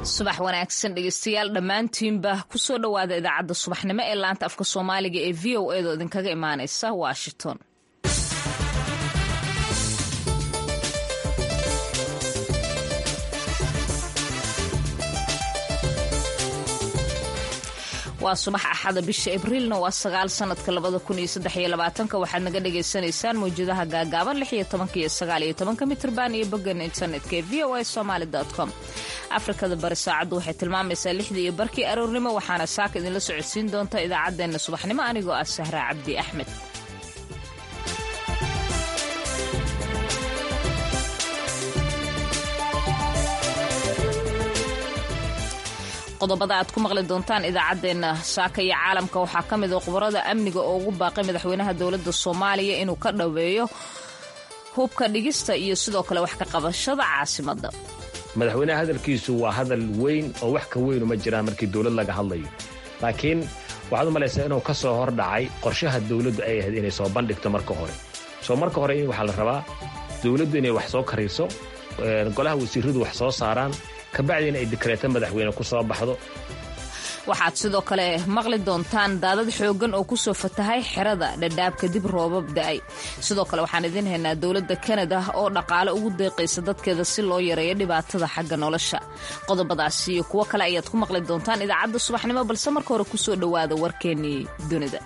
subax wanaagsan dhegeystayaal dhammaantiinba kusoo dhowaada idaacadda subaxnimo ee laanta afka soomaaliga ee v o edo idinkaga imaaneysa washington waa subax axada bisha abriilna waa sagaal sanadka labada kun iyo saddex iyo labaatanka waxaad naga dhagaysanaysaan mawjadaha gaagaaban lix iyo tobanka iyo sagaal iyo tobanka mitrban iyo boggan internetka ee v o a somaali com afrikada bari saacaddu waxay tilmaamaysaa lixdii iyo barkii aroornimo waxaana saaka idinla socodsiin doonta idaacaddeenna subaxnimo anigoo ah sahra cabdi axmed qodobada aad ku maqli doontaan idaacaddeenna saaka iyo caalamka waxaa ka mid a khubarada amniga oo ugu baaqay madaxweynaha dowladda soomaaliya inuu ka dhoweeyo hubka dhigista iyo sidoo kale wax ka qabashada caasimadda madaxweynaha hadalkiisu waa hadal weyn oo wax ka weynu ma jiraan markii dowlad laga hadlayo laakiin waxaad u malaysaa inuu ka soo hordhacay qorshaha dowladdu ay ahayd inay soo bandhigto marka hore soo marka hore in waxaa la rabaa dowladdu inay wax soo kariso golaha wasiiradu wax soo saaraan kabacdiina ay dikreeto madaxweyne ku soo baxdo waxaad sidoo kale maqli doontaan daadad xooggan oo ku soo fatahay xerada dhadhaab kadib roobab da'ay sidoo kale waxaan idiin haynaa dowladda kanada oo dhaqaale ugu deeqaysa dadkeeda si loo yareeyo dhibaatada xagga nolosha qodobadaasi iyo kuwo kale ayaad ku maqli doontaan idaacadda subaxnimo balse marka hore ku soo dhowaada warkeennii dunida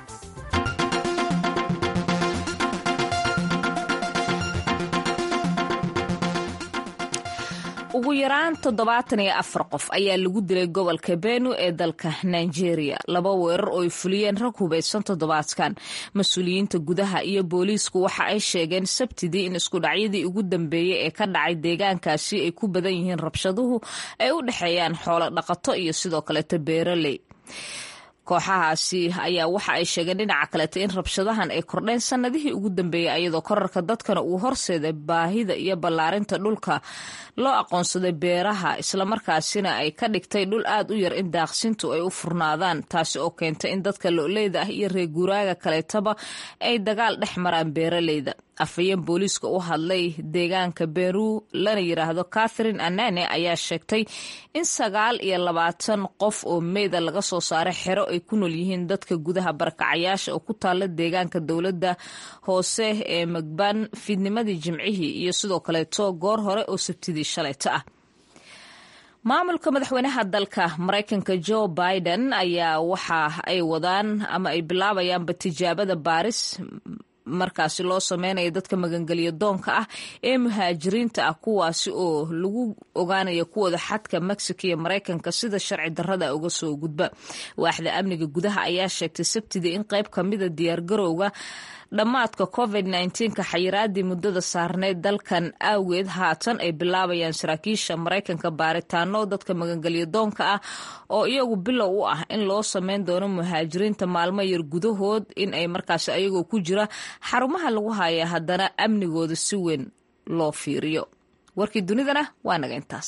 ugu yaraan toddobaatan iyo afar qof ayaa lagu dilay gobolka benu ee dalka nigeria laba weerar oo ay fuliyeen rag hubaysan toddobaadkan mas-uuliyiinta gudaha iyo booliisku waxa ay sheegeen sabtidii in iskudhacyadii ugu dambeeyey ee ka dhacay deegaankaasi ay ku badan yihiin rabshaduhu ay u dhexeeyaan xoolo dhaqato iyo sidoo kaleeto beeraley kooxahaasi ayaa waxa ay sheegeen dhinaca kaleeta in rabshadahan ay kordheen sanadihii ugu dambeeyey ayadoo korarka dadkana uu horseeday baahida iyo ballaarinta dhulka loo aqoonsaday beeraha islamarkaasina ay ka dhigtay dhul aad u yar in daaqsintu ay u furnaadaan taasi oo keentay in dadka lo-leyda ah iyo reerguuraaga kaleetaba ay dagaal dhex maraan beeraleyda afhayeen booliiska u hadlay deegaanka beru lana yiraahdo catherine anane ayaa sheegtay in sagaal iyo labaatan qof oo meyda laga soo saaray xero ay ku nool yihiin dadka gudaha barakacayaasha oo ku taalla deegaanka dowladda hoose ee magbaan fiidnimadii jimcihii iyo sidoo kaleeto goor hore oo sabtidii shalayto ah maamulka madaxweynaha dalka maraykanka joe biden ayaa waxa ay wadaan ama ay bilaabayaanba tijaabada baaris markaasi loo sameynaya dadka magangelyo doonka ah ee muhaajiriinta ah kuwaasi oo lagu ogaanaya kuwooda xadka mexico iyo maraykanka sida sharci darrada uga soo gudba waaxda amniga gudaha ayaa sheegtay sabtidii in qayb kamida diyaargarowga dhammaadka covid nka xayiraadii muddada saarneyd dalkan aageed haatan ay bilaabayaan saraakiisha maraykanka baaritaano dadka magangelyo doonka ah oo iyagu bilow u ah in loo sameyn doono muhaajiriinta maalmo yar gudahood in ay markaasi ayagoo ku jira xarumaha lagu haya haddana amnigooda si weyn loo fiiriyo warkii dunidana waa naga intaas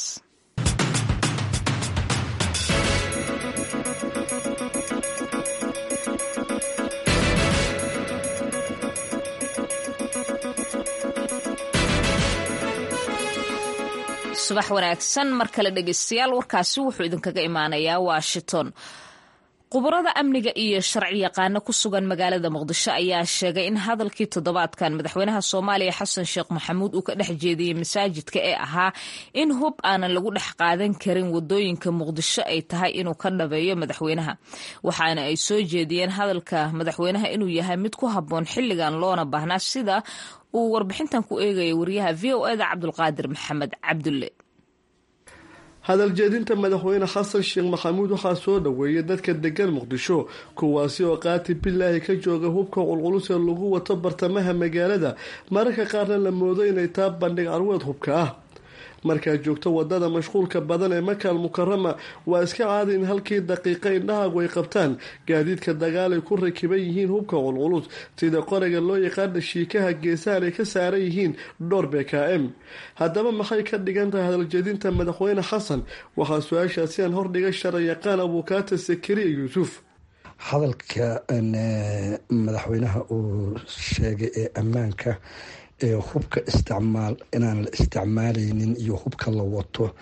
subax wanaagsan mar kale dhegeystayaal warkaasi wuxuu idinkaga imaanayaa washington khubarada amniga iyo sharci yaqaano ku sugan magaalada muqdisho ayaa sheegay in hadalkii toddobaadkan madaxweynaha soomaaliya xasan sheekh maxamuud uu ka dhex jeediyey masaajidka ee ahaa in hub aanan lagu dhex qaadan karin wadooyinka muqdisho ay tahay inuu ka dhabeeyo madaxweynaha waxaana ay soo jeediyeen hadalka madaxweynaha inuu yahay mid ku habboon xilligan loona baahnaa sida uu warbixintan ku eegaya wariyaha v o eda cabdulqaadir maxamed cabdulle hadal jeedinta madaxweyne xasan sheekh maxamuud waxaa soo dhoweeyay dadka degan muqdisho kuwaasi oo qaati bilaahi ka jooga hubka qulqulus ee lagu wato bartamaha magaalada mararka qaarna la moodo inay taa bandhig carweed hubka ah markaad joogto wadada mashquulka badan ee makaal mukarama waa iska caadi in halkii daqiiqa indhahaagu ay qabtaan gaadiidka dagaal ay ku rakiban yihiin hubka qulqulus sida qorayga loo yaqaana shiikaha geesahan ay ka saaran yihiin dhowr bkm haddaba maxay ka dhigan tahay hadaljeedinta madaxweyne xasan waxaa su-aashaasi aan hordhigay sharciyaqaan abuukaata sakariya yuusuf hadalka madaxweynaha uu sheegay ee ammaanka hubka isticmaal inaan la isticmaalaynin iyo hubka la wato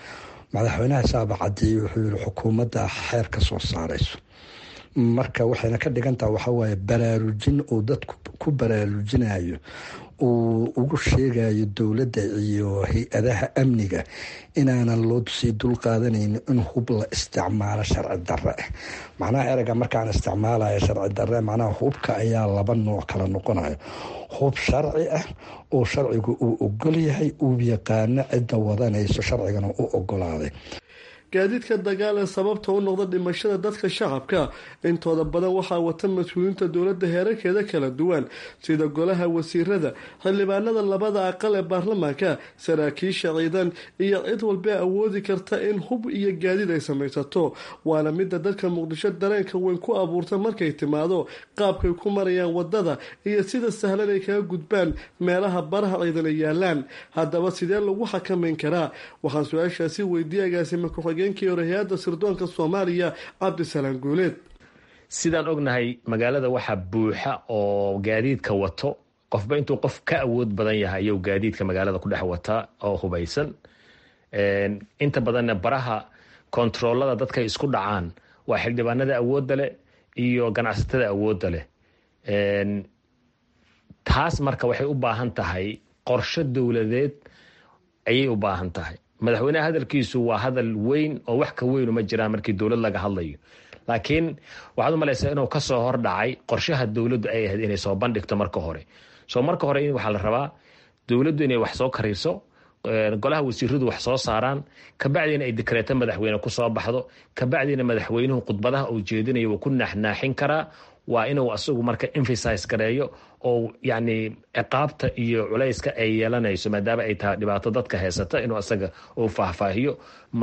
madaxweynaha saaba cadeeye wuxuu yihi xukuumadda xeer ka soo saarayso marka waxayna ka dhigantaha waxawaaye baraarujin uu dadku ku baraarujinayo uu ugu sheegayo dowladda iyo hay-adaha amniga inaanan loo sii dulqaadanayni in hub la isticmaalo sharci darre ah macnaha ereyga markaan isticmaalayo sharci darre macnaha hubka ayaa laba nooc kala noqonayo hub sharci ah oo sharcigu uu ogol yahay uu yaqaano cidda wadanayso sharcigana u ogolaaday gaadiidka dagaal ee sababta u noqda dhimashada dadka shacabka intooda badan waxaa wata mas-uuliyiinta dowladda heerarkeeda kala duwan sida golaha wasiirada xildhibaanada labada aqal ee baarlamaanka saraakiisha ciidan iyo cid walbee awoodi karta in hub iyo gaadiid ay samaysato waana midda dadka muqdisho dareenka weyn ku abuurta markay timaado qaabkay ku marayaan wadada iyo sida sahlan ay kaga gudbaan meelaha baraha ciidan ay yaalaan haddaba sidee lagu xakamayn karaa waxaan su-aashaasi weydiiyay agaasima ku-xigeenkii hore hay-adda sirdoonka soomaaliya cabdisalaam guuleed sidaan ognahay magaalada waxaa buuxa oo gaadiidka wato qofba intuu qof ka awood badan yahay ayuu gaadiidka magaalada ku dhex wataa oo hubaysan inta badanna baraha kontaroolada dadkay isku dhacaan waa xildhibaanada awoodda leh iyo ganacsatada awoodda leh taas marka waxay u baahan tahay qorsho dowladeed ayay u baahan tahay madaxweyneha hadalkiisu waa hadal weyn oo wax ka weynu ma jiraan markii dowlad laga hadlayo laakiin waxaad u malaysaa inuu kasoo hordhacay qorshaha dowladdu ay ahayd inay soo bandhigto marka hore soo marka hore waxaa la rabaa dowladdu inay wax soo kariso golaha wasiiradu wax soo saaraan kabacdiina ay dekreeto madaxweyne kusoo baxdo kabacdiina madaxweynuhu khudbadaha uu jeedinayo wuu ku naaxnaaxin karaa waa inuu asagu marka emphasize gareeyo oo yani ciqaabta iyo culayska ay yeelanayso maadaama ay tahay dhibaato dadka haysata inuu asaga uu faahfaahiyo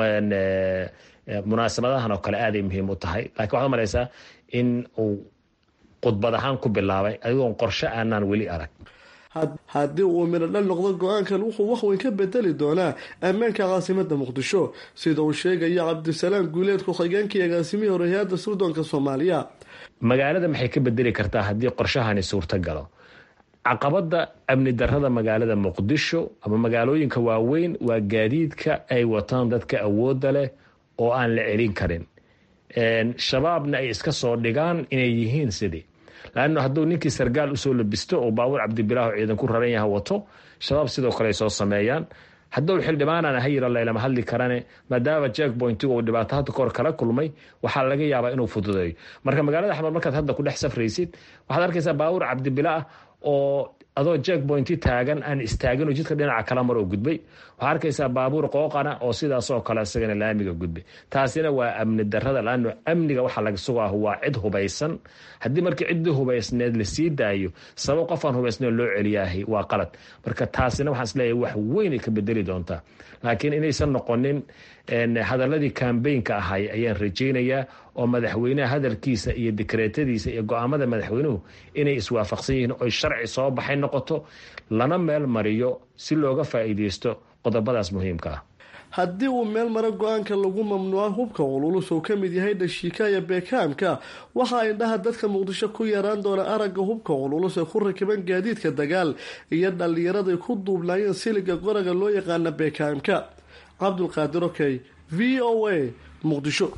munaasabadahan oo kale aaday muhiim u tahay lakiin waxaad malaysaa in uu khudbad ahaan ku bilaabay adigoon qorshe aanaan weli arag haddii uu midho dhal noqdo go-aankan wuxuu waxweyn ka bedeli doonaa ammaanka caasimada muqdisho sida uu sheegaya cabdisalaam guuleed ku-xigeenkii agaasimihii hore hay-adda sirdoonka soomaaliya magaalada maxay ka bedeli kartaa haddii qorshahani suurta galo caqabada amni darada magaalada muqdisho ama magaalooyinka waaweyn waa gaadiidka ay wataan dadka awooda leh oo aan la celin karin shabaabna ay iska soo dhigaan inay yihiin sidii laanno hadduu ninkii sargaal usoo labisto oo baabuur cabdibilaaho ciidan ku raran yaha wato shabaab sidoo kale ay soo sameeyaan hadduu xildhibaanana ha yiro laylama hadli karane maadaama jack pointigu uu dhibaato hadda kahor kala kulmay waxaa laga yaabaa inuu fududeeyo marka magaalada axmed markaad hadda ku dhex safraysid waxaad arkaysaa baabuur cabdibila ah oo adoo jack pointi taagan aan istaagin oo jidka dhinaca kala mar oo gudbay waxaa arkaysaa baabuur qooqana oo sidaasoo kale isagana laamiga gudbay taasina waa amni darada laano amniga waxaa laga sugaah waa cid hubaysan haddii markii ciddii hubaysneed lasii daayo sabab qofaan hubaysneed loo celiyaahay waa qalad marka taasina waxaan isleeyahay wax weynay ka bedeli doontaa laakiin inaysan noqonin hadaladii kambeynka ahay ayaan rajaynayaa oo madaxweynaha hadalkiisa iyo dikreetadiisa iyo go-aamada madaxweynuhu inay iswaafaqsan yihiin oy sharci soo baxay noqoto lana meel mariyo si looga faa'iideysto qodobadaas muhiimka ah haddii uu meel maro go-aanka lagu mamnuuca hubka cululus uu ka mid yahay dhashiika iyo beekaamka waxa ay dhaha dadka muqdisho ku yaraan doona aragga hubka cululus ee ku rakiban gaadiidka dagaal iyo dhallinyaraday ku duubnaayeen siliga qoraga loo yaqaana beekaamka cabdulqaadir okey v o a muqdisho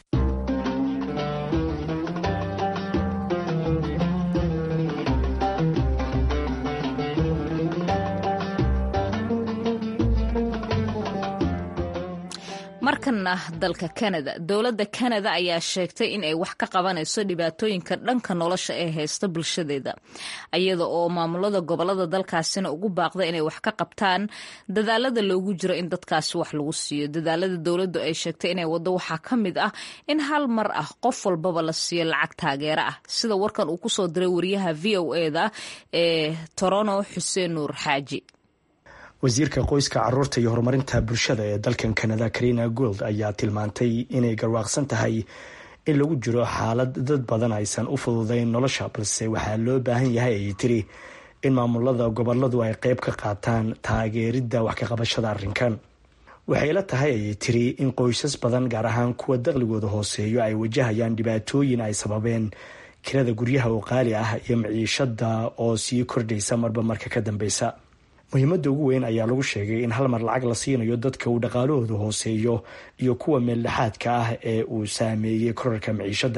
markana dalka kanada dowladda kanada ayaa sheegtay in ay wax ka qabanayso dhibaatooyinka dhanka nolosha ee haysta bulshadeeda iyada oo maamulada gobolada dalkaasina ugu baaqda inay wax ka qabtaan dadaalada loogu jiro in dadkaasi wax lagu siiyo dadaalada dowladdu ay sheegtay inay wado waxaa ka mid ah in hal mar ah qof walbaba la siiyo lacag taageero ah sida warkan uu kusoo diray wariyaha v o eda ee torono xuseen nuur xaaji wasiirka qoyska caruurta iyo horumarinta bulshada ee dalkan kanada karina gold ayaa tilmaantay inay garwaaqsan tahay in lagu jiro xaalad dad badan aysan u fududayn nolosha balse waxaa loo baahan yahay ayay tiri in maamulada goboladu ay qeyb ka qaataan taageeridda wax ka qabashada arrinkan waxay la tahay ayay tiri in qoysas badan gaar ahaan kuwa daqligooda hooseeyo ay wajahayaan dhibaatooyin ay sababeen kirada guryaha oo qaali ah iyo maciishada oo sii kordhaysa marba marka ka dambeysa muhiimadda ugu weyn ayaa lagu sheegay in hal mar lacag la siinayo dadka uu dhaqaalahoodu hooseeyo iyo kuwa meeldhexaadka ah ee uu saameeyey korarka maciishadda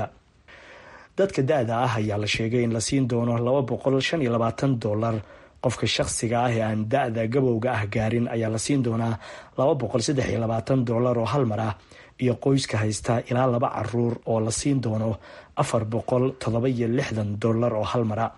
dadka da-da ah ayaa la sheegay in la siin doono laba boqol shan iyo labaatan dollar qofka shaqsiga ah ee aan da-da gabowga ah gaarin ayaa la siin doonaa laba boqol saddex iyo labaatan dollar oo hal mar ah iyo qoyska haysta ilaa laba caruur oo la siin doono afar boqol toddoba iyo lixdan dollar oo hal mara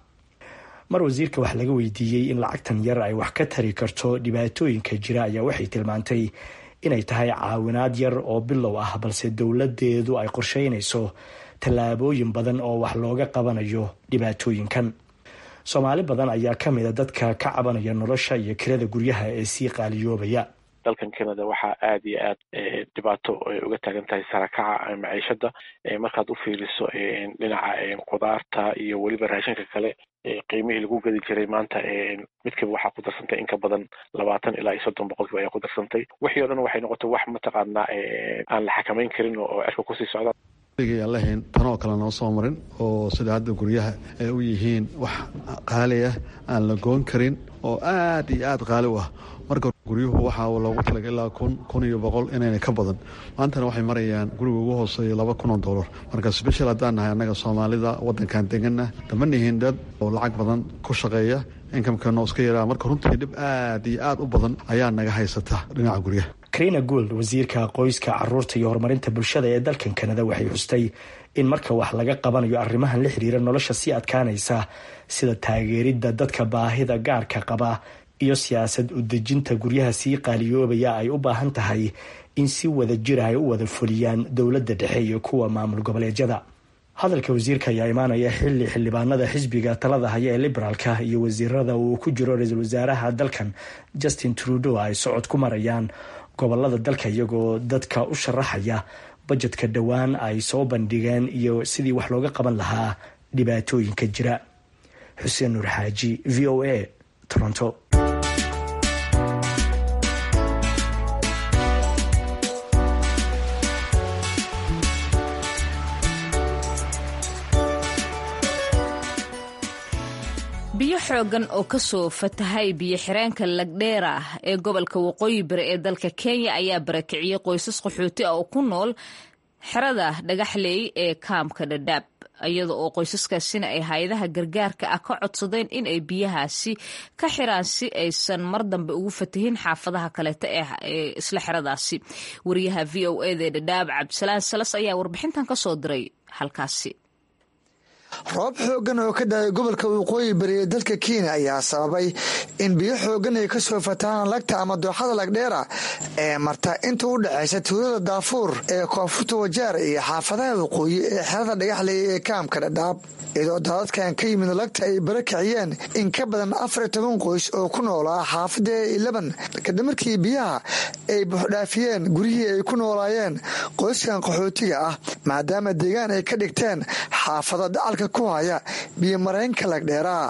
mar wasiirka wax laga weydiiyey in lacagtan yar ay wax ka tari karto dhibaatooyinka jira ayaa waxay tilmaantay inay tahay caawinaad yar oo bilow ah balse dowladeedu ay qorsheynayso tallaabooyin badan oo wax looga qabanayo dhibaatooyinkan soomaali badan ayaa ka mida dadka ka cabanaya nolosha iyo kirada guryaha ee sii qaaliyoobaya dalkan canada waxaa aad iyo aad dhibaato uga taagan tahay sarakaca maciishada markaad u fiiriso dhinaca qudaarta iyo weliba raashinka kale qiimihii lagu gadi jiray maanta midkiiba waxaa ku darsantay in ka badan labaatan ilaa iyo soddon boqolkiiba ayaa ku darsantay wixii o dhan waxay noqotay wax mataqaanaa aan la xakamayn karin oo cirka kusii socda aan lahayn tanoo kale noo soo marin oo sida hadda guryaha ay u yihiin wax qaali ah aan la goon karin oo aad iyo aad qaali u ah marka guryuhu waxaa loogu talaga ilaa kun kun iyo boqol inayna ka badan maantana waxay marayaan guriga ugu hooseeya laba kun oo dollar marka sbeshal haddaan nahay annaga soomaalida waddankan deganna dama nihiin dad oo lacag badan ku shaqeeya inkamkano iska yaraa marka runtii dhib aad iyo aad u badan ayaa naga haysata dhinaca guryaha karina gould wasiirka qoyska caruurta iyo horumarinta bulshada ee dalkan kanada waxay xustay in marka wax laga qabanayo arrimahan la xiriira nolosha sii adkaanaysa sida taageeridda dadka baahida gaarka qaba iyo siyaasad udejinta guryaha sii qaaliyoobaya ay u baahan tahay in si wada jir ay u wada fuliyaan dowladda dhexe iyo kuwa maamul goboleedyada hadalka wasiirka ayaa imaanaya xili xildhibaanada xisbiga talada haya ee liberaalka iyo wasiirada uu ku jiro ra-iisul wasaaraha dalkan justin trudeau ay socod ku marayaan gobolada dalka iyagoo dadka u sharaxaya bajetka dhowaan ay soo bandhigeen iyo sidii wax looga qaban lahaa dhibaatooyinka jira xuseen nuur xaaji v o a toronto biyo xoogan oo kasoo fatahay biyo xireenka lagdheera ee gobolka waqooyi bari ee dalka kenya ayaa barakiciyey qoysas qaxooti ah oo ku nool xerada dhagaxleey ee kaamka dhadhaab iyada oo qoysaskaasina ay hay-adaha gargaarka ah ka codsadeen in ay biyahaasi ka xiraan si aysan mar dambe ugu fatahin xaafadaha kaleeta ee isla xeradaasi wariyaha v o eda ee dhadhaab cabdisalaan salas ayaa warbixintan kasoo diray halkaasi roob xooggan oo ka dhacay gobolka waqooyi bari ee dalka kenya ayaa sababay in biyo xooggan ay ka soo fatahaan lagta ama dooxada lagdheera ee marta inta u dhexaysa tuulada daafuur ee koonfurta wajaar iyo xaafadaha waqooyi ee xerada dhagaxley ee kaamka dhadhaab iyadoo daadadkan ka yimid lagta ay bara kiciyeen in ka badan afar toban qoys oo ku noolaa xaafada ilaban kadib markii biyaha ay buuxdhaafiyeen guryihii ay ku noolaayeen qoyskan qaxootiga ah maadaama deegaan ay ka dhigteen xaafada dacalka ku haya biyo mareenka lagdheeraa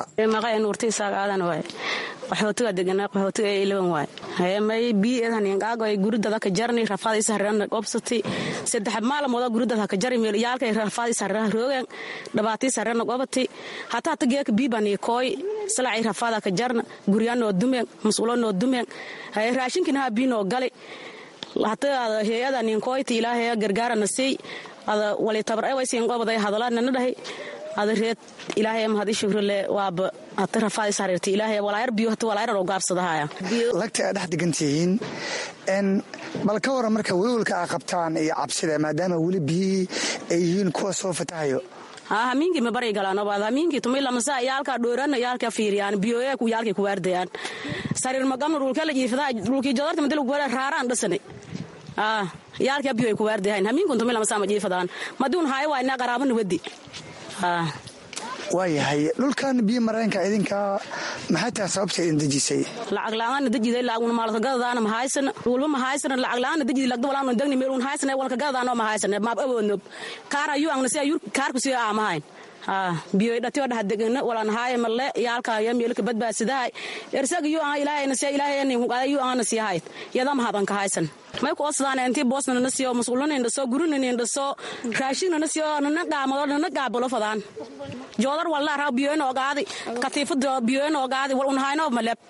qaxootiga deganaa qaxootiga ee ilaban waay hayamay biidan ingaago ay guridada ka jarni rafaadaysa harana qobsati saddex maalmooda guridada ka jari meel yaalka rafaadaysa harana roogan dhabaataysa harana qobati hataa hata geeka biibani kooy salacay rafaada ka jarna guryaanoo dumeen mas'uulanoo dumeen hay raashinkina haa biinoo gali hata heeyada ninkooyti ilaahay gargaarana sey ada wali tabar ewaysiin qobaday hadalaadnana dhahay ada reed ilaahay mahadi shukrale waaba hata rafaadis hareerta ilaahay walaayar biyo hata walaayar oo gaabsadahaya lagta aad dhex degantihiin n bal ka waran marka welwalka aa qabtaan iyo cabsida maadaama weli biyihii ay yihiin kuwa soo fatahayo hamiinkii ma bari galaan obaad hamiinkii tumilamasa yaalka dhooran yaalka fiiriyaan biyoya ku yaalkay ku waardayaan sariir magamna dhulka la jiifada dhulkii jadarta madal ku raaraan dhasane yaalka biyo ay ku waardayahan hamiinkun tumilamasa ma jiifadaan maduun haay waa ina qaraabana wadi waayahay dhulkan biyo mareenka idinka maxay tahay sababta idin dejisay lacag la-aana dejiday laaguna maalkagadadaana mahaysana dhulba mahaysana lacag la-aana dejidi lagda walaana degni meel un haysana walka gadadaano mahaysana maab awoodnob kaar ayu angna si ayur kaarku si aamahayn biyoy dhatiyo dhaha degana walan haaya malle yaalka ya meelka badbaasidahay ersag yu aan ilaahayna si ilaahayna hungada yu aana si hayd yada mahadan ka haysan may ku osdaan intii boosna na siyo mas'uulana indhaso gurina indhaso raashina na siyo nana qaamado nana qaabalo fadaan joodar walla raa biyoyna ogaadi katiifada biyoyna gaadi wal unhayno maleb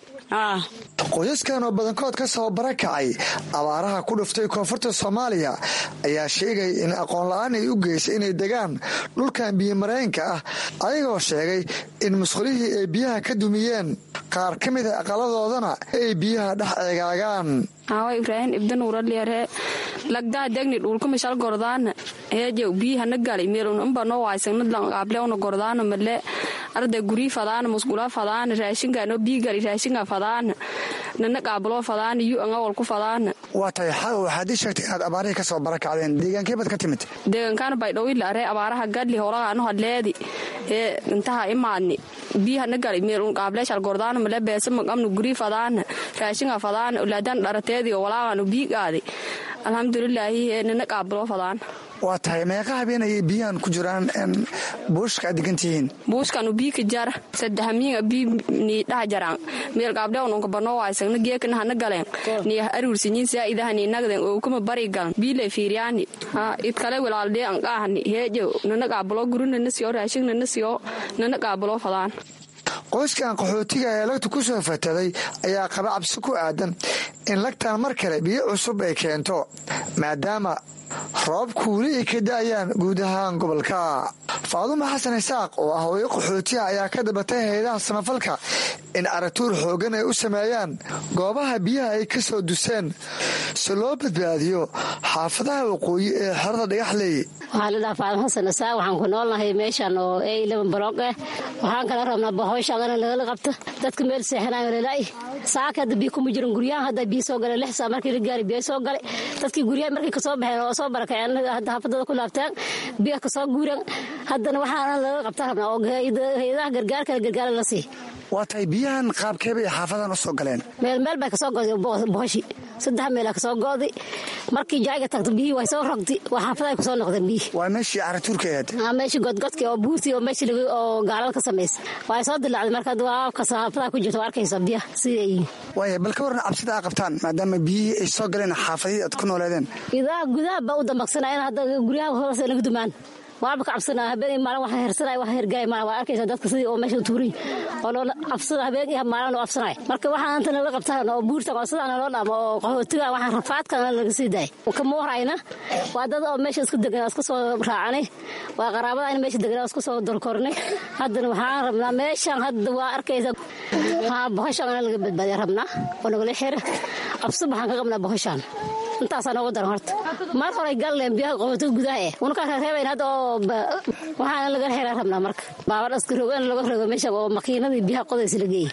qoysaskan oo badankood ka soo barakacay abaaraha ku dhuftay koonfurta soomaaliya ayaa sheegay in aqoon la-aan ay u geysay inay degaan dhulkan biyomareenka ah ayagoo sheegay in musqulihii ay biyaha ka dumiyeen qaar ka mida aqaladoodana ay biyaha dhex eegaagaan awa ibraahim ibdan uraliare lagdaa degni dhulkumishal gordaana heejew biyihana gali meelun umba noo waaysanadlanqaablewna gordaana male arday gurii fadaana musqula fadaana raashinkaano biigali raashinka fadaana nana qaabuloo fadaana yu anga walku fadaana waa tahay xaw waxaad ii sheegtay inaad abaarihii ka soo barakacdeen deegaankee baad ka timid deegaankaana baydhowilare abaaraha gadli howlagaano hadleedi ee intaha imaadni biyahana gali meelun qaableeshal gordaana male beesa maqamnu gurii fadaana raashinka fadaana ulaadan dharateedi walaaqaanu biigaadi alxamdulilaahi nana qaabuloo fadaana waa tahay meeqa habeen ayay biyahan ku jiraan buushka aad degantihiin buushkanu biika jara sadahamiinga bii nii dhaha jaraan meel gaabdhewnunka banoo waysagna geekana hana galeen nii aruursinyin saa'idaha nii nagden ookuma bari galan biile fiiriyaani ha idkale wilaaldee anqaahani heejow nana qaabuloo guru nana siyo raashin nana siyo nana qaabuloo fadaan qoyskan qaxootiga ee lagta ku soo fataday ayaa qaba cabsi ku aadan in lagtan mar kale biyo cusub ay keento maadaama roobku weli ay ka da'ayaan guud ahaan gobolka faadumo xasan isaaq oo ah hooyo qaxootiha ayaa ka dabatay hay-adaha samafalka in aragtuur xooggan ay u sameeyaan goobaha biyaha ay ka soo duseen si loo badbaadiyo xaafadaha waqooyi ee xerada dhagaxley waxaa la dhaha faadum xasan isaaq waxaan ku noolnahay meeshan oo e lban baloog eh waxaan kala rabnaa bahoyshaagana lagala qabto dadka meel seexanayo lala'i saaka hadda biyo kuma jiran guryahan hadda biyo soo gale lix saa markii la gaari biyo soo gale dadkii guryaha markay kasoo baxeen oo soo barakaceen hadda xaafadada ku laabteen biyo kasoo guuran haddana waxaana laga qabta rabnaa oo hay-adaha gargaarkana gargaara la sii waa tahay biyahan qaabkeebay xaafadan u soo galeen meel meel bay kasoo goday bohoshi saddex meela kasoo go'day markii jaayga tagto biyihii way soo rogdi waa xaafadahay kusoo noqdeen biyihii waa meeshii caratuurka ahayd meeshii godgodki oo buurtii oo meeshii oo gaalada ka samaysa way soo dilaacday marka waabkas xaafadaha ku jirta waa arkaysa biyaha siday yihiin waaya bal ka warran cabsida aa qabtaan maadaama biyihii ay soo galeen xaafadihii aad ku nooleedeen idaha gudaha baa u dambaqsanayeen hadda guryaha hoose naga dumaan waaba ka cabsanaa habeen maalin wax hersanay wax hergaay maalin waa arkaysa dadka sidii oo meesha tuurin oo loo cabsada habeen iyo maalin oo cabsanay marka waxaan inta nala qabtaan oo buurtan oo sidaan loo dhamo oo qaxootiga waxaan rafaadkan laga sii daay kama warayna waa dad oo meesha isku degan isku soo raacanay waa qaraabada in meesha degan isku soo dorkornay haddana waxaan rabnaa meeshan hadda waa arkaysa haa bohoshan laga badbaadiya rabnaa oo nagala xira cabsi waxaan ka qabnaa bohoshan intaasaa noogu daran horta mar horay galleen biyaha qaxootiga gudaha eh unakaa reereebayn hadda oo waxaana laga xeraa rabnaa marka baabadha iska rogan laga rogo meesha oo makiinadii biyaha qodaysa la geeyey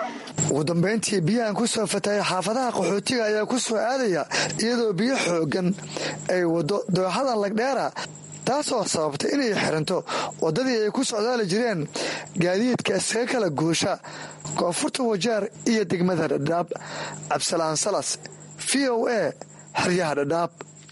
ugu dambayntii biyahan ku soo fatayay xaafadaha qaxootiga ayaa ku soo aadaya iyadoo biyo xooggan ay waddo dooxada lagdheera taasoo sababtay inay xiranto waddadii ay ku socdaali jireen gaadiidka iskaga kala guusha koonfurta wajaar iyo degmada dhadhaab cabsalaan salas v o a xeryaha dhadhaab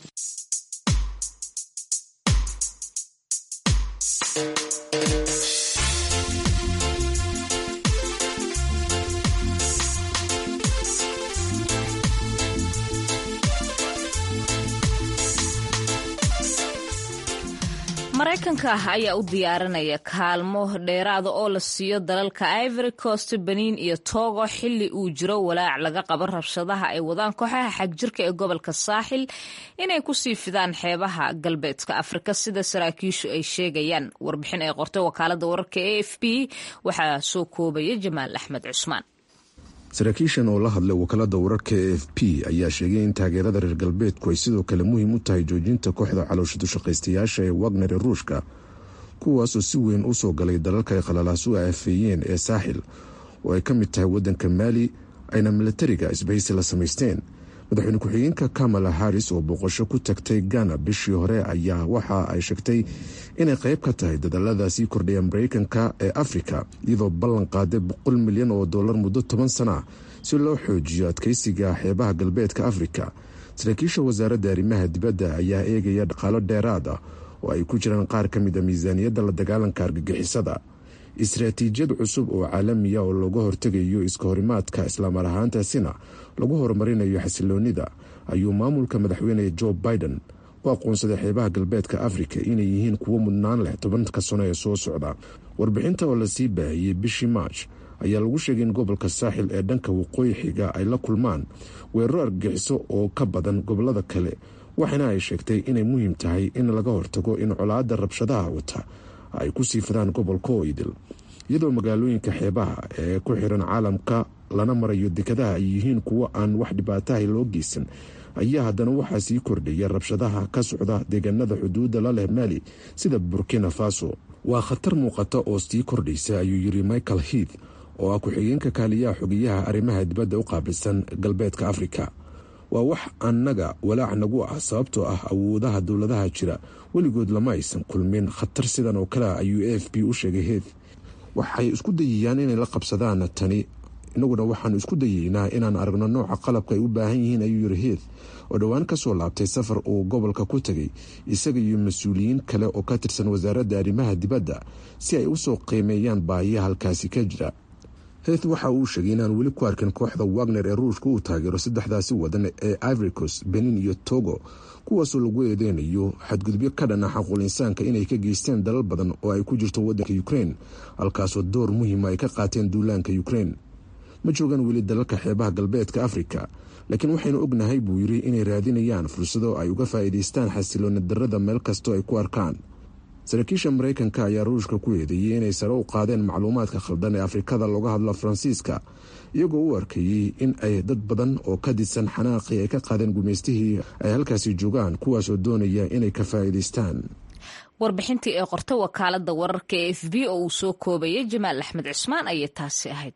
maraykanka ayaa u diyaarinaya kaalmo dheeraada oo la siiyo dalalka ivory coast benin iyo togo xili uu jiro walaac laga qabo rabshadaha ay wadaan kooxaha xagjirka ee gobolka saaxil inay kusii fidaan xeebaha galbeedka afrika sida saraakiishu ay sheegayaan warbixin ay qortay wakaalada wararka a f b waxaa soo koobaya jamaal axmed cusmaan saraakiishan oo la hadlay wakaalada wararka e f p ayaa sheegay in taageerada reer galbeedku ay sidoo kale muhiim u tahay joojinta kooxda calooshadu-shaqaystayaasha ee wagner ee ruushka kuwaasoo si weyn u soo galay dalalka ay khalalaas u aafeeyeen ee saaxil oo ay ka mid tahay waddanka maali ayna milatariga isbahaysi la samaysteen madaxweyne ku-xigeenka kamala haris oo booqasho ku tagtay gana bishii hore ayaa waxa ay sheegtay inay qayb ka tahay dadallada sii kordhaya mareykanka ee afrika iyadoo ballan qaaday boqol milyan oo dollar muddo toban sana si loo xoojiyo adkeysiga xeebaha galbeedka afrika saraakiisha wasaaradda arrimaha dibadda ayaa eegaya dhaqaalo dheeraad ah oo ay ku jiraan qaar ka mid a miisaaniyadda la dagaalanka argagixisada istaraatiijiyad cusub oo caalamiya oo looga hortegayo iska horimaadka islaamar ahaantaasina lagu horumarinayo xasiloonida ayuu maamulka madaxweyne joe biden u aqoonsaday xeebaha galbeedka afrika inay yihiin kuwo mudnaan leh tobanka sano ee soo socda warbixinta oo lasii baahiyey bishii march ayaa lagu sheegay in gobolka saaxil ee dhanka waqooyi xiga ay la kulmaan weeraro argagixiso oo ka badan gobolada kale waxaana ay sheegtay inay muhiim tahay in laga hortago in colaadda rabshadaha wata ay ku sii fidaan gobolka oo idil iyadoo magaalooyinka xeebaha ee ku xiran caalamka lana marayo dekadaha ay yihiin kuwo aan wax dhibaataha loo geysan ayaa haddana waxaa sii kordhaya rabshadaha ka socda deegaanada xuduudda la leh maali sida burkina faso waa khatar muuqata oo sii kordhaysa ayuu yiri michael heath oo ah ku-xigeenka kaaliyaha xogeyaha arrimaha dibadda u qaabilsan galbeedka afrika waa wax annaga walaac nagu ah sababtoo ah awoodaha dowladaha jira weligood lama aysan kulmin khatar sidan oo kale ayuu a f b u sheegay heath waxay isku dayayaan inay la qabsadaan tani inaguna waxaanu isku dayeynaa inaan aragno nooca qalabka ay u baahan yihiin ayuu yiri heath oo dhowaan kasoo laabtay safar uu gobolka ku tegay isaga iyo mas-uuliyiin kale oo ka tirsan wasaaradda arrimaha dibadda si ay usoo qiimeeyaan baahiya halkaasi ka jira heath waxa uu sheegay inaan weli ku arkin kooxda wagner ee ruushka uu taageero saddexdaasi wadan ee ivoricos benin iyo togo kuwaasoo lagu eedeynayo xadgudubyo ka dhan ah xaquul insaanka inay ka geysteen dalal badan oo ay ku jirto waddanka ukrein halkaasoo door muhiima ay ka qaateen duulaanka ukrein ma joogaan weli dalalka xeebaha galbeedka afrika laakiin waxaynu ognahay buu yiri inay raadinayaan fursado ay uga faa'iidaystaan xasiloona darada meel kastoo ay ku arkaan saraakiisha maraykanka ayaa ruushka ku eedeeyey inay sare u qaadeen macluumaadka khaldan ee afrikada looga hadlo faransiiska iyagoo u arkayey in ay dad badan oo ka didsan xanaaqii ay ka qaadeen gumaystihii ay halkaasi joogaan kuwaasoo doonaya inay ka faa'iidaystaan warbixintii ee qorta wakaalada wararka ee f b oo uu soo koobayay jamaal axmed cusmaan ayay taasi ahayd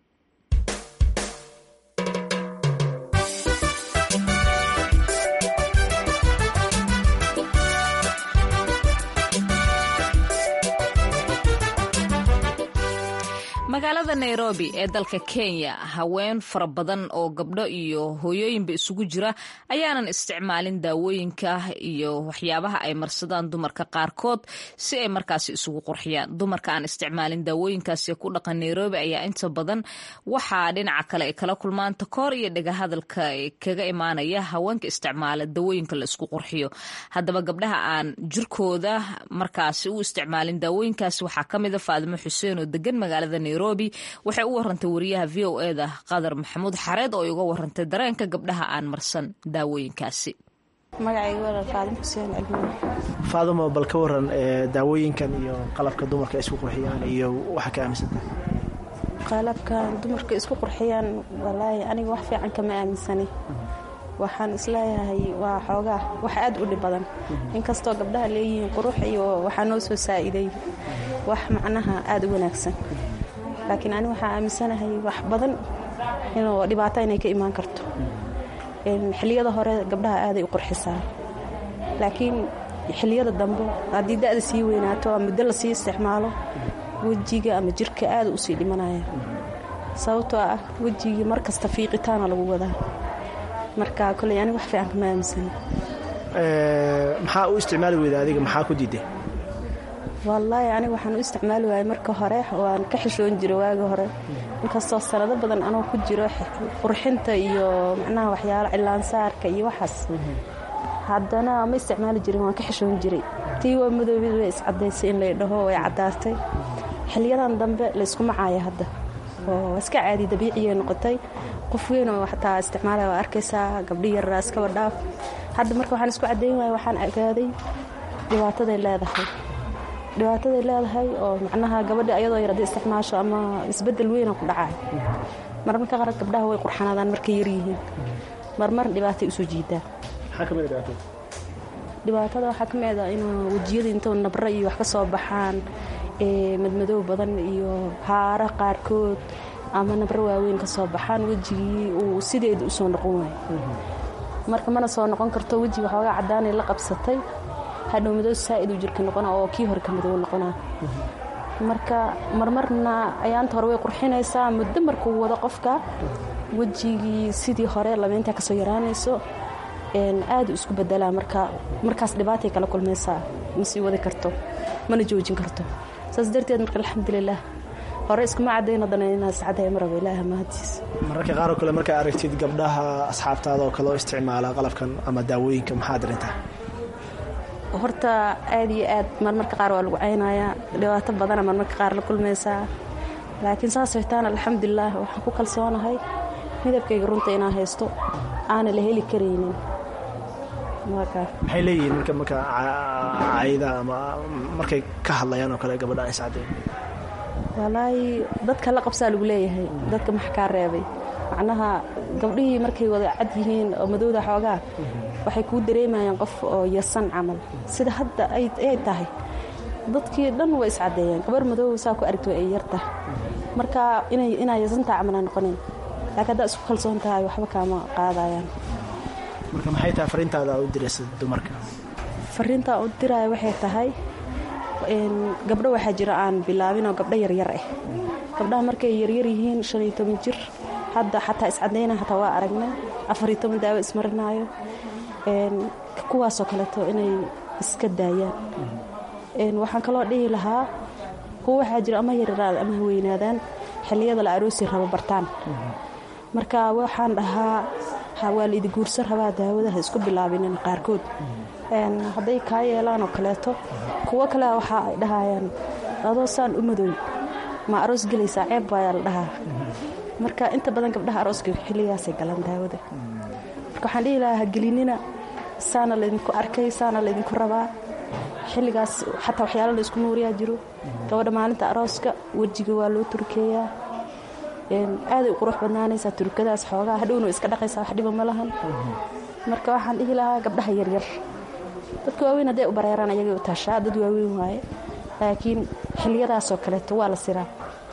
magaalada nairobi ee dalka kenya haween fara badan oo gabdho iyo hooyooyinba isugu jira ayaanan isticmaalin daawooyinka iyo waxyaabaha ay marsadaan dumarka qaarkood si ay markaasi isugu qurxiyaan dumarka aan isticmaalin daawooyinkaasi ku dhaqan nairobi ayaa inta badan waxaa dhinaca kale ay kala kulmaan takoor iyo dhagahadalka kaga imaanaya haweenka isticmaala daawooyinka la isku qurxiyo haddaba gabdhaha aan jirkooda markaasi u isticmaalin daawooyinkaasi waxaa kamida faadimo xuseen oo degan magaalada nairobi waxay u warantay wariyaha v o eda qadar maxamuud xareed oo uga warantay dareenka gabdhaha aan marsan daawooyinkaasi faadimo bal ka waran daawooyinkan iyo qalabka dumarka isku qurxiyaan iyo waxa ka aaminsantahay qalabkan dumarka isku qurxiyaan walaahi aniga wax fiican kama aaminsani waxaan isleeyahay waa xoogaa wax aad u dhib badan inkastoo gabdhaha leeyihiin qurux iyo waxaa noo soo saa'iday wax macnaha aad u wanaagsan laakiin ani waxaa aaminsanahay wax badan inuu dhibaato inay ka imaan karto xilliyada hore gabdhaha aaday u qurxisaa laakiin xilliyada dambe haddii da'da sii weynaato ama muddo lasii isticmaalo wejiga ama jirka aada usii dhimanaya sababtoo ah wejigii mar kasta fiiqitaana lagu wadaa marka koley ani wax fiican kama aaminsana maxaa u isticmaali weyda adiga maxaa ku diiday wallaahi aniga waxaan u isticmaali waayay marka hore waan ka xishoon jiray waagi hore inkastoo sanado badan anoo ku jiro qurxinta iyo macnaha waxyaalo cilaansaarka iyo waxaas haddana ma isticmaali jirin waan ka xishoon jiray tii waa madoobid way iscadaysay in lay dhaho way caddaatay xiliyadan dambe layskuma caaya hadda oo iska caadi dabiiciyay noqotay qof weyn oo xataa isticmaalaya waa arkaysaa gabdhi yarraa iskaba dhaaf hadda marka waxaan isku caddayn waaya waxaan ogaaday dhibaataday leedahay dhibaataday leedahay oo macnaha gabadha ayadoo yar haddii isticmaasho ama isbeddel weyna ku dhacay marmarka qaar gabdhaha way qurxanaadaan markay yaryihiin marmar dhibaatay usoo jiidaan dhibaatada waxaa ka mid a inuu wejiyada intuu nabra iyo wax ka soo baxaan madmadow badan iyo haaro qaarkood ama nabro waaweyn ka soo baxaan wejigii uu sideeda usoo noqon waayo marka mana soo noqon karto wejiga waxoogaa caddaanay la qabsatay hadhow madow saa'id uu jirka noqona oo kii hore ka madow noqonaa marka marmarna ayaanta hore way qurxinaysaa muddo markuu wado qofka wejigii sidii hore labeyntaa kasoo yaraanayso aadu isku bedelaa marka markaas dhibaatay kala kulmaysaa ma sii wadi karto mana joojin karto saas darteed marka alxamdulilah hore iskuma cadayn haddana inaa iscadaya maraba ilaaha mahadiis mararka qaaroo kale markaa aragtid gabdhaha asxaabtaada oo kale oo isticmaala qalabkan ama daawooyinka maxaad darintaa horta aad iyo aad marmarka qaar waa lagu caynayaa dhibaato badana marmarka qaar la kulmaysaa laakiin saasay taana alxamdulilaah waxaan ku kalsoonahay midabkayga runta inaan haysto aana la heli karaynin maxay leeyihiin marka marka cayda ama markay ka hadlayaan oo kale gabadha iscadeen walaahi dadka la qabsaa lagu leeyahay dadka max kaa reebay macnaha gabdhihii markay wada cad yihiin oo madowda xoogaa waxay kuu dareemayaan qof oo yasan camal sida hadda ay tahay dadkii dhan way iscadeeyeen gabar madow saa ku aragto ay yartah marka inaa yasantaa camalaa noqonayn laakiin haddaa isku kalsoon tahay waxba kaama qaadayaan marka maxay tahay fariintaada u diraysa dumarka fariintaa u diraya waxay tahay gabdho waxaa jira aan bilaabin oo gabdho yaryar ah gabdhaha markay yaryar yihiin shan iyo toban jir hadda xataa iscadayna hataa waa aragnay afariyo toban daawo ismarinaayo kuwaasoo kaleeto inay iska daayaan waxaan kaloo dhihi lahaa kuwa waxaa jira ama yaryaraada ama haweynaadaan xilliyada la aroosi rabo bartaan marka waxaan dhahaa waa la idi guursan rabaa daawada ha isku bilaabinin qaarkood hadday kaa yeelaan oo kaleeto kuwo kale waxa ay dhahayaan adoo saan u madow ma aroos gelaysaa ceeb baayaa la dhahaa marka inta badan gabdhaha arooska xilligaasay galaan daawada marka waxaan dhihi lahaa hagelinina saana laydinku arkay saana laydinku rabaa xilligaas xataa waxyaala la isku nuuriyaa jiro gabadha maalinta arooska wejiga waa loo turkeeyaa aaday u qurux badnaanaysaa turkadaas xoogaa hadhowna iska dhaqaysaa wax dhiba ma lahan marka waxaan dhihi lahaa gabdhaha yaryar dadka waaweyn hadday u bareeraan ayagay u taashaa dad waaweyn waaye laakiin xilliyadaasoo kaleeto waa la siraa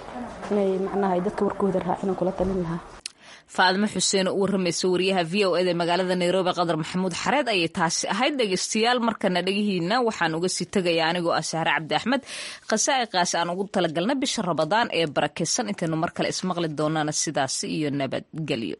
inay macnaha dadka warkooda raacin kula talin lahaa faadimo xuseen oo u waramaysa wariyaha v o eda magaalada nairobi qadar maxamuud xareed ayay taasi ahayd dhegeystayaal markana dhegihiina waxaan uga sii tegaya anigoo ah sahre cabdi axmed khasaa'iqaas aan ugu talagalna bisha rabadaan ee barakaysan intaynu mar kale ismaqli doonana sidaasi iyo nabadgelyo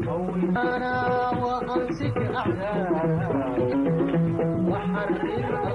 أنا وأمسك أحزانا وحرر